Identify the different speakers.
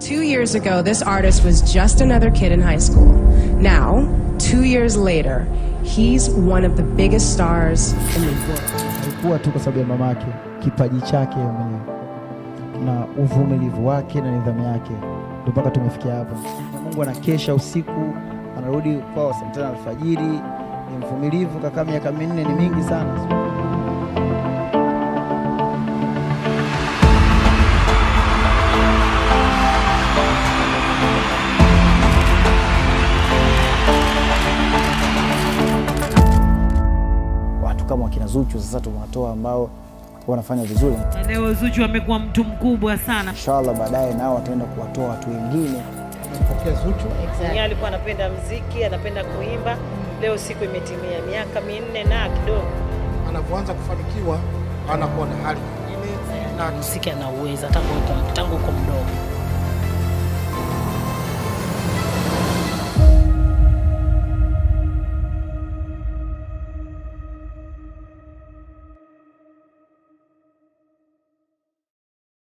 Speaker 1: Two years ago, this artist was just another kid in high school. Now, two years later, he's one of the biggest stars in the world.
Speaker 2: Alikuwa tu kwa sababu ya mamake, kipaji chake yeye mwenyewe na uvumilivu wake na nidhamu yake, ndio mpaka tumefikia hapa. Na Mungu anakesha usiku, anarudi kwao saa tano alfajiri. Ni mvumilivu, kakaa miaka minne ni mingi sana. Watu kama wakina Zuchu sasa tumewatoa ambao wanafanya vizuri.
Speaker 3: Na leo Zuchu amekuwa mtu mkubwa sana.
Speaker 2: Inshallah baadaye nao wataenda kuwatoa watu wengine.
Speaker 3: Yeye alikuwa anapenda mziki, anapenda kuimba. Leo siku imetimia miaka minne na kidogo.
Speaker 4: Anapoanza kufanikiwa anakuwa na hali nyingine na
Speaker 5: muziki anauweza hata kuweka